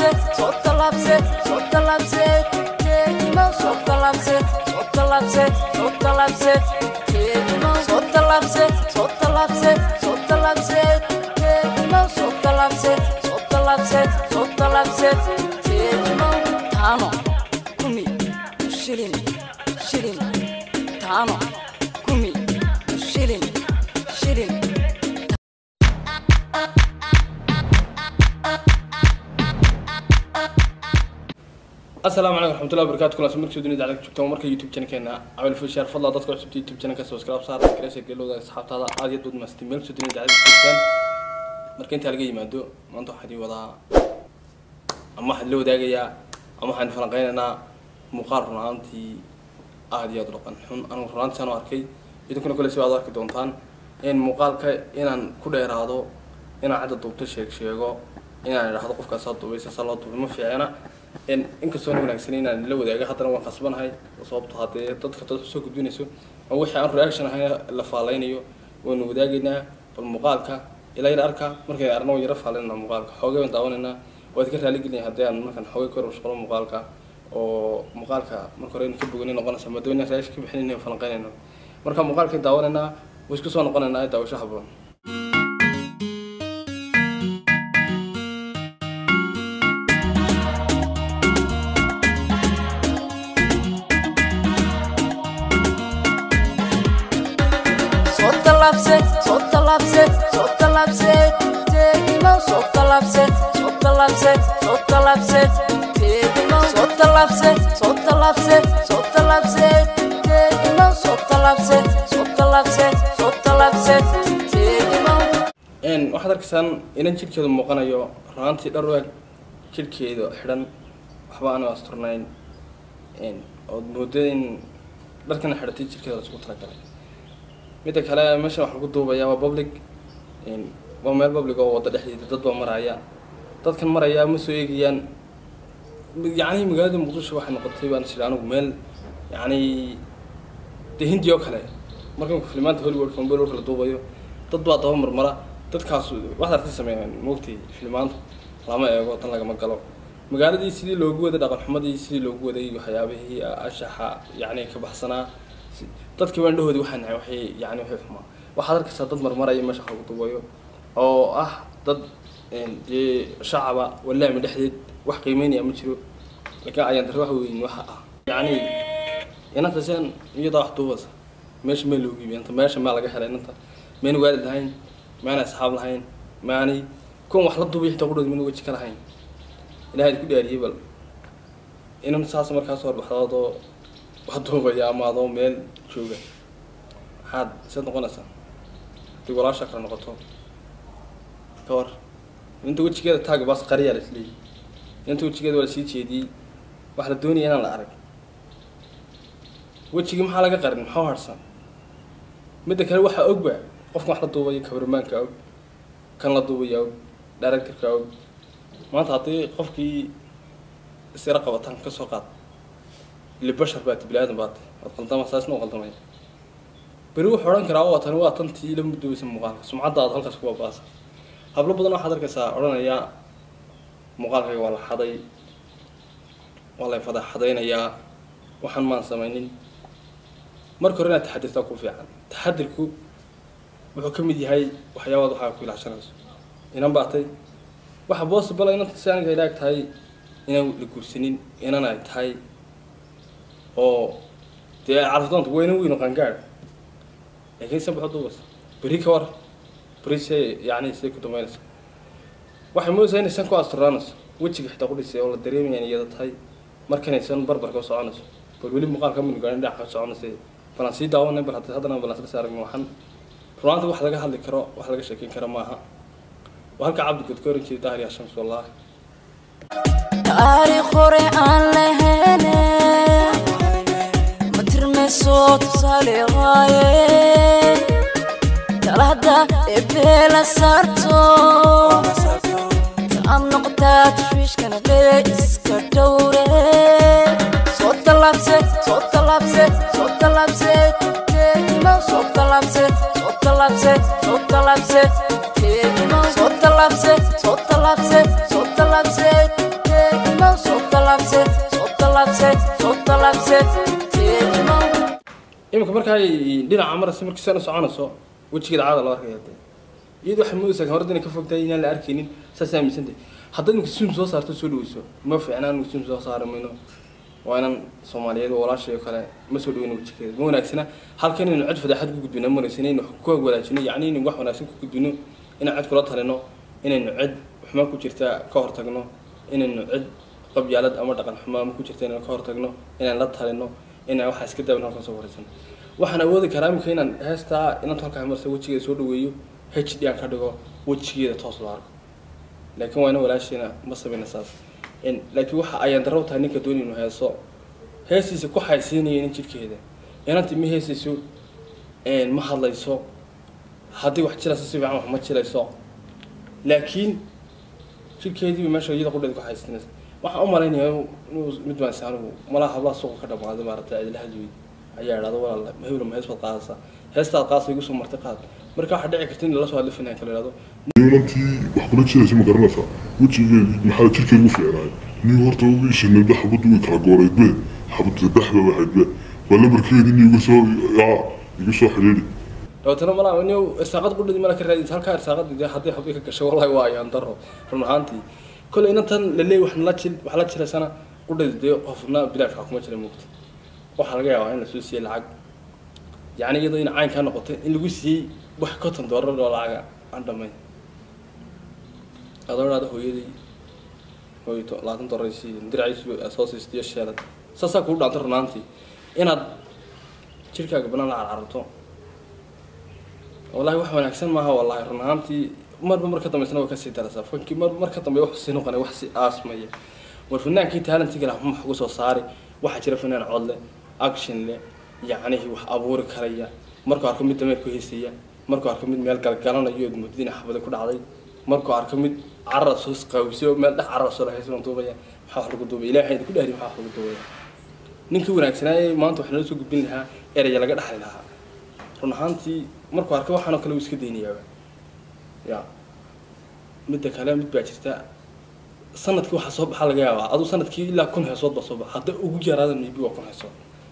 talabse soo talabse soo talabse keedimo soo talabse soo talabse soo talabse keedimo soo talabse soo talabse soo talabse keedimo soo talabse soo talabse soo talabse keedimo taano kumi shilin shilin taano kumi shilin shilin asalaamu calaykum raxmatullahi wabarakatu kulan soo markii dunida adag joogtaan marka youtube channelkeena cabel fishar fadlan dadka cusubta youtube channelka subscribe saar gareesha gelowda asxaabtaada aad iyo dood maasti meel soo dunida adag joogtaan marka intaa laga yimaado maanta waxaan idin wadaa ama waxaan la wadaagayaa ama waxaan falanqeynaynaa muuqaal run ahaantii aad iyo aad u dhaqan xun anigu run ahaantii saan u arkay idinkuna kole si aad u arki doontaan in muuqaalka inaan ku dheeraado inaan cadda duubto sheeg sheego inaan idhaahdo qofkaasaa duubay saasaa loo duubay ma fiicna in inkastoo na wanaagsanay inaan la wadaaga haddana waan qasbanahay sababto haddee dadka dad soo gudbinayso ama wixii aan reaction ahayn la faaleynayo waynu wadaagaynaa bal muuqaalka ilaa yar arka markay arna waan yara faaleynana muuqaalka xoogay baan daawanaynaa waa idinka raaligelinaya haddii aan markaan xoogay ka warshaqlo muuqaalka oo muuqaalka marka hore inu ka boganay noqonaysa maadaama inaan reaction ka bixinayno falanqeynayno marka muuqaalkay daawanaynaa way isku soo noqonaynaa daawasho haboon soo talabse soo talabse soo talabse keedimo soo talabse soo talabse soo talabse keedimo soo talabse soo talabse soo talabse keedimo soo talabse soo talabse soo talabse keedimo n waxaad arkaysaan inan jidhkeedu muuqanayo raantii dhar weeg jidhkeeda xidhan waxba aanu asturnayn ood moodo in dharkana xidhatay jidhkeeda laisugu talagalay midda kale meeshan waxaa lagu duubayaa waa public waa meel public oo wadda dhexdeeda dad baa maraya dadkan maraya ma soo eegayaan yacni magaalada muqdisho waxay noqotay baan jira anigu meel yacni dee hindi oo kale marka filimaanta hollywoodka hollywoodka la duubayo dad baa daba marmara dadkaas waxaad artay sameeyaan moogtay filimaanta lama eego tan lagama galo magaaladii sidii loogu waday dhaqan xumadii sidii loogu waday waxyaabihii ashaxa yacni ka baxsanaa si- dadkii baan dhahoodi waxaa nahay waxay yacni waxay xumaa waxaad arkaysaa dad marmaraya meesha wax lagu duubayo oo ah dad dee shacaba walaami dhexdeed wax qiimeynaya ma jiro laakiin ayaan dare wax weyn waxa ah yacni inanta seen iyadaa wax duubasa meesha meel loogu iibiy inta meesha maa laga helay inanta mayna waalid lahayn maana asxaab lahayn maanay kuwan wax la duubay xitaa qudhood mana weji ka lahayn ilahay ku dhaariyey bal inan saas markaas horbaxdoodoo wax duubaya ama adoo meel jooga maxaad seed noqonaysaa hadii walaasha kale noqoto ka war inta wejigeeda taaga baas qariyaa la isleeyay inta wejigeeda waa lasii jeediyey wax la doonaya inaan la arag wejigii maxaa laga qarin maxaa harsan midda kale waxaa ogba qofkan wax la duubaya kabarmaanka og kan la duubaya og directorka og maanta haddii qofkii isira qabataan ka soo qaad ili bashar baati bini aadan baati waad qaldama saasna u qaldamaya beri wuxuu odhan karaa waa tani waa tantii la mudoobaysa muuqaalka sumcadda aad halkaas ku baabaasa hablo badan waxaad arkaysaa odhanaya muuqaalkayga waa la xaday waa la fadaxadaynayaa waxaan maan samaynin marka hore inaad taxadirtaa ku fiican taxadirku wuxuu ka mid yahay waxyaabaad waxaa ku ilaashanayso inan baatay waxa possible inanta si aniga ilaag tahay inaan la guursanin inan ay tahay oo dee carafdoonta weyna weyno qaangaad laakiin se baxo duubas beri ka war beri se yacni siday ku dambeynaysa waxay moodaysaa inaysan ku asturaanayso wejiga xitaa ku dhisay oo la dareemaya in iyada tahay markanaysan barbarka u soconayso bal weli muuqaalka minu gaarin dhinaca ka soconaysay balan sii daawanay bal haddii haddana balan sila saaragno waxan runaanta wax laga hadli karo wax laga sheekeyn karo maaha waa halka cabdigood ka oran jiray daahir yaa shams wallahi taariikh hore aan lahayne ma tirmayso tusaale waaye talada ebee la saarto taad noqotaa tashwiishkana bee iska dhowre soo talabse soo talabse soo talabse keedimo soo talabse soo talabse soo talabse keedimo soo talabse soo talabse soo talabse tallaabse soo tallaabse teedimo iminka markaa dhinaca marasi markii sana soconayso wejigeeda caada loo arkaya dee iyadu waxay moodaysaa horada inay ka fogtahay inaan la arkaynin saas aaminsantay haddaad iminka suum soo saarto soo dhaweyso ma fiicnaan iminka suum soo saari mayno waa inaan soomaaliyeed oo walaashay oo kale ma soo dhaweyno wejigeeda ma wanaagsana halkan inaynu cid fadeexad ku gudbino ma wanaagsana inaynu ku wanaajino yacni inaynu wax wanaagsan ku gudbino inaan cid kula talino inaynu cid xumaan ku jirta ka hortagno inaynu cid qabyaalad ama dhaqan xumaan ku jirta inaan ka hortagno inaan la talino inaan waxaa iska daban halkan soo waraysan waxaan awoodi karaa iminka inaan heestaa inaan halkaa marsa wejigeeda soo dhaweeyo h d aan ka dhigo wejigeeda toos loo arko laakiin waa ina walaasheena ma samayna saas In- laakiin waxa ayaan darro tahay ninka dooni inuu heeso heestiisa ku xaysiinaya nin jidhkeeda inanti ma heesayso een, ma hadlayso haddii wax jirayso si fiican wax ma jirayso laakiin jidhkeediiba meesha iyada qudheeda ku xaysiinaysa waxaan u malaynayaa inuu mid baan anigu malaha hablaha suuqa ka dhamaaday maaragtay cidla hadweyd ayaa idhahda walaal mahewla ma hees baad qaadaysaa heestaad qaadaysa igu soo martay qaad marka waxaa dhici karta in lala soo hadla finaanka la idhahdo inantii wax kula jiraysa ma garanaysaa wejigeedii maxaa jirkeed ugu fiicnaay nin horta ugu ishanayda xabaddu way kala gooraydbe xabadda dhexda waxaydbe waa lambarkeedii nin igu soo yaa igu soo xidhiidhi dabeetana malaa nin irsaaqad qudhadi mala ka raadinta halkaa irsaaqadii dee haddii habay ka gashay wallahi waa ayaan daro run ahaantii kolley inantan laleey wax nala jil wax la jiraysana qudhadi dee qofna bilaash wax kuma jira mugta waxaa laga yaabaa in lasoo siiyey lacag yacni iyadoo in caynkaa noqotay in lagu siiyey wax konton doolar oo lacaga aan dhamayn adoo idhahda hooyadii hooyo to- labaatan doolar ay siiyeen diracaysu soo siistiyo sheelad saasaa kugu dhaantay run ahaantii inaad jirkaaga banaan la carcarto wallahi wax wanaagsan maaha wallahi run ahaantii marba marka dambeysna way kasii daraysaa fankii mar marka dambe wax sii noqonay wax si aasmaya war fanaankii taalentiga lah wax uga soo saari waxaa jira fanaan cod leh action leh yacnihii wax abuuri karaya markuu arko mid dameer ku heysaya markuu arko mid meel galgalanayo mudadiina xabada ku dhacday markuu arko mid carra soo qawisay oo meel dhex carra soo lahaysan duubaya maxaa wax lagu duubaya ilaahay ku dhahri maxaa wax lagu duubaya ninkii wanaagsanaaye maanta wax nala soo gudbin lahaa eraya laga dhaxli lahaa run ahaantii markuu arka waxaanoo kale uu iska daynayaaba ya midda kale mid baa jirta sanadkii waxaa soo baxa laga yaabaa aduu sanadkii ilaa kun heesood baa soo baxa hadda ugu yaraada maybe waa kun heesood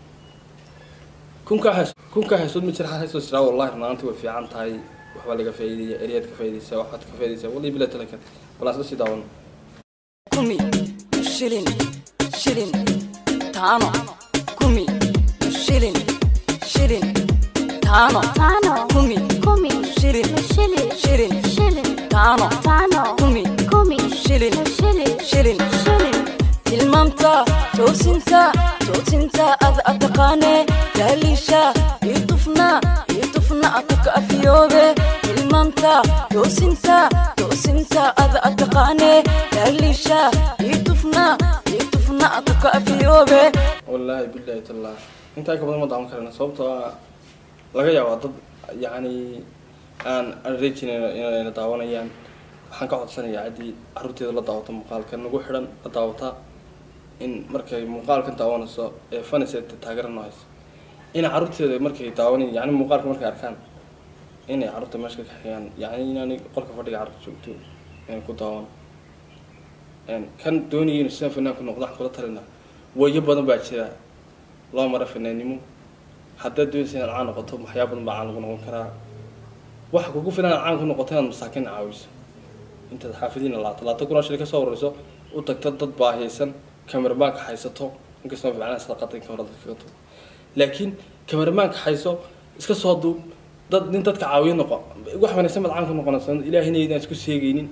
kunkaa hees kunkaa heesood ma jira hal heesoo jiraa wallahi run ahaantii way fiican tahay waxbaa laga faa'iidaya eryaad ka faa'iidaysaa waxaad ka faa'iidaysaa wallahi bila talakan balaan isla sii daawano kumi shilin shilin tano kumi shilin shilin tano Tano, kumi kumi, shilin shilin, shilin shilin, tano tano, kumi kumi, shilin shilin, shilin shilin, tilmaamta toosinta toosinta ad ataqaane daaliisha itufna itufna atuka afiyoobe tilmaamta toosinta toosinta ad ataqaane daaliisha itufna itufna atuka afiyoobe wallaahi billahi tallah intaa ka badan ma daawan karana sababtoo ah laga yaabaa dad yacni aan aan rejin inayna daawanayaan waxaan ka codsanayaa ciddii carruurteeda la daawato muuqaalka nagu xidhan la daawata in markay muuqaalkan daawanayso ee faniseed taageerano hayso inay carruurteeda markay daawanay yacni muuqaalka markay arkaan inay carruurta meesha ka kaxeeyaan yacni inaanay qolka fadhiga carruurta joogto inay ku daawan Een, kan doonaya inuu sidan fanaanku noqdo waxaan kula talina wayo badan baa jira loo mara fanaannimo haddaad doonaysa inaad caan noqoto waxyaa badan baa caan lagu noqon karaa waxa kugu filan inaad caan ku noqoto inaad masaakiin caawiso intaad xaafidiina laata laata kunoo shil ka soo warayso u tagta dad baahiyaysan kameramaanka haysato inkastoo ficnaa sadaqada inka hore dadka kaga tugo laakiin kameramaanka hayso iska soo duub dad nin dadka caawiyo noqo wax wanaagsan baad caan ku noqonaysa ilaahina idaan isku seegaynin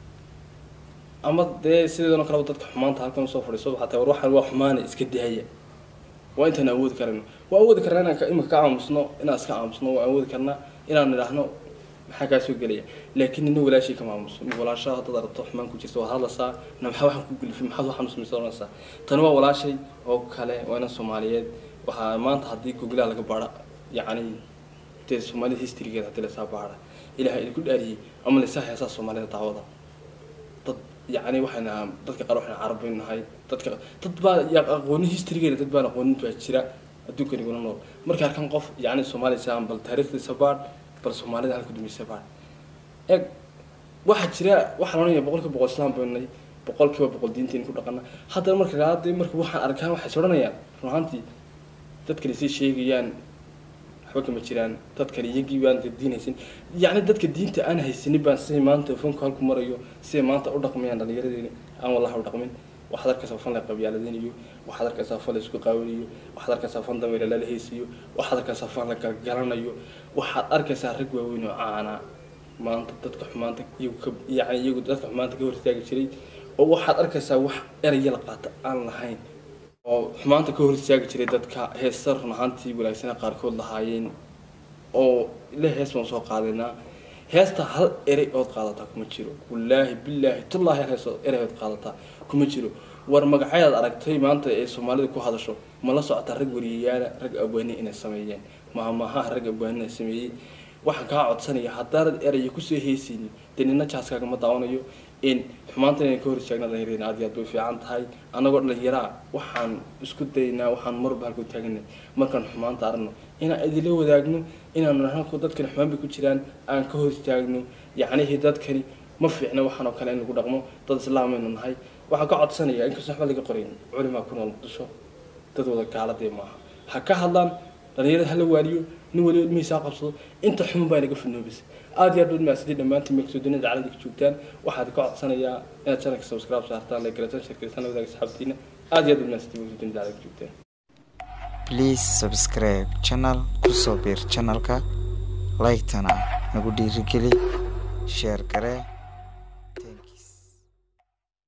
ama dee sideedan oo kaleba dadka xumaanta halkan usoo fadhiiso xataa war waxaan waa xumaana iska daaya waa intaan awoodi karayno waa awoodi karnaa inaan ka- imika ka aamusno inaan iska aamusno waa awoodi karnaa inaan idhaahno maxaa kaa soo gelaya laakiin nina walaashii kama aamuso mi walaashaa haddaad aragto xumaan ku jirta waad hadlaysaa na maxaa waxaan ku gulifay maxaad waxaan usmaysa oranaysaa tani waa walaashay oo kale waa inan soomaaliyeed waxaa maanta haddii googlaha laga baara yacni dee soomaalida historygeeda haddii lasaa baara ilaahay idinku dhaariyey ama lasaa heesaa soomaalida daawada dad yacni waxayna dadka qaar waxayna carabi nahay dadka dad baa ya- aqoonin historygeena dad baan aqoonin baa jira adduunkan iguna nool markay arkaan qof yacni soomaaliya saan bal taariikhdiisa baadh bal soomaalida halka dumaysa baadh eeg waxaa jira waxaa loonaya boqolkiiba boqol islaam baynu nahay boqol kiiba boqol diinteena ku dhaqana haddana marka gaadii marka waxaan arkaan waxay soranayaan run ahaantii dadkani say sheegayaan waxba kama jiraan dadkani iyagii baan diin haysan yacni dadka diinta aan haysanin baan siday maanta fanku halku marayo siday maanta u dhaqmayaan dhallinyaradeeni aan wallahi u dhaqmin waxaad arkaysaa fan la qabyaaladinayo waxaad arkaysaa fan la isku qaawanayo waxaad arkaysaa fan dameere lala heesiyo waxaad arkaysaa fan la galgalanayo waxaad arkaysaa rag waaweyn oo caana maanta dadka xumaanta iyagu ka yacni iyagu dadka xumaanta ka hor istaagi jiray oo waxaad arkaysaa wax eraya la qaata aan lahayn oo xumaanta ka hor istaagi jiray dadka heesta run ahaantii wanaagsana qaarkood lahaayeen oo ile hees baan soo qaadaynaa heesta hal erey ood qaadataa kuma jiro wallaahi billaahi tullaahi hal hees erey ood qaadataa kuma jiro war magacayaad aragtay maanta ee soomaalida ku hadasho ma la socotaa rag wariyayaala rag abwaani inay sameeyeen mahamahaha rag abwaani inay sameeyey waxaan kaa codsanaya haddaanad eraya kusoo heysaynin dee nina jaaskaagama daawanayo in xumaanta inaan ka hor istaagna dhalinyarada aad iyo aad bay u fiican tahay annagoo dhalinyaraa waxaan isku daynaa waxaan marba halku taaganay markaan xumaanta aragno inaan idinla wadaagno inaanu halku dadkani xumaan bay ku jiraan aan ka hor istaagno yacnihii dadkani ma fiicna waxaan oo kale in lagu dhaqmo dad islaamaynu nahay waxaan ka codsanayaa inkastoo waxba laga qorayn culimaa ku nool muqdisho dad wada gaaladee maaha ha ka hadlaan dhalinyarada hala waaliyo nin waliba ilmihiisa ha qabsado inta xumun baa inaga fanoobisa aad iyo aad u mahadsantiin dhammaantiin meegsoodinada caalada ka joogtaan waxaad ka codsanayaa inaad channelka subscribe saartaan like garataan shirkaysan la wadaaga saxaabtiina aad iyo aad u mahadsantiin meegsoodinada caalada ka joogtaan please subscribe channel kusoo biir channelka like-tana nagu dhiirigeli sheer garee